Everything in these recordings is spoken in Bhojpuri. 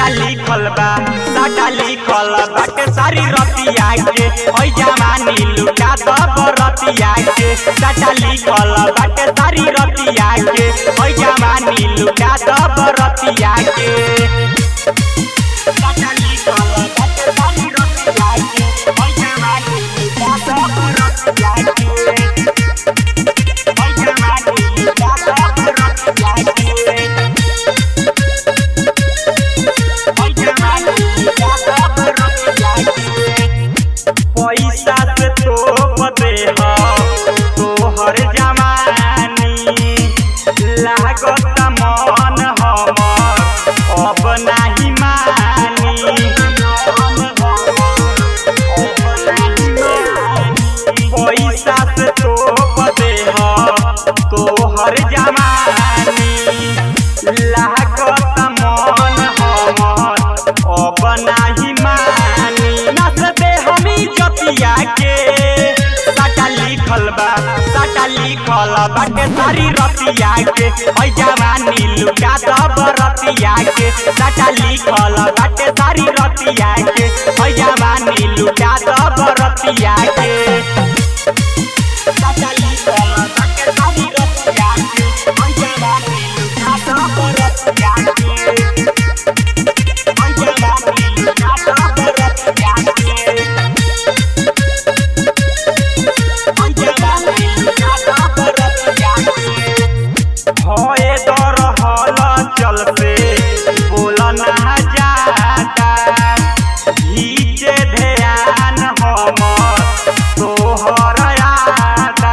साटा लिखल बा साटा लिखल बाटे सारी रतिया के ओइ जवानी लुटा दब रतिया के साटा लिखल बाटे सारी रतिया के ओइ जवानी लुटा दब रतिया के साटा लिखल बाटे सारी रतिया के ओइ जवानी लुटा दब रतिया के ओइ जवानी लुटा दब रतिया के पैसा से तो बदे तोहर जवानी लागत मन हमर अब नाही मानी पैसा से तो बदे तोहर जवानी लागत मन हमर अब नाही मानी नस दे हमी जतिया के साटा लिखल बा साटा लिखल बाटे सारी रतिया के ओइ जवानी लुटा दब रतिया के साटा लिखल बाटे सारी रतिया के ओइ जवानी लुटा दब रतिया के साटा लिखल बाटे सारी रतिया के ओइ जवानी लुटा दब रतिया के भये दर हल चल से बोल ना जाता घीचे ध्यान हमर तोहर आता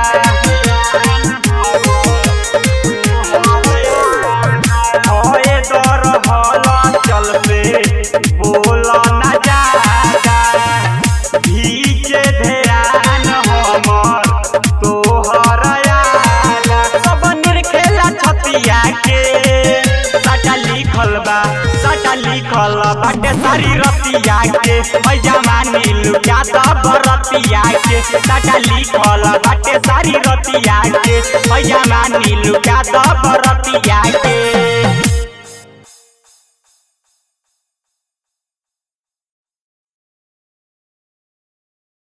भये दर हल चल से बोल ना जाता घीचे ध्यान हमर तोहर आला सब निर्खेला छतिया के साटा लिखल बा साटा लिखल बाटे सारी रतिया के ओइ जवानी लुटा दब रतिया के साटा लिखल बाटे सारी रतिया के ओइ जवानी लुटा दब रतिया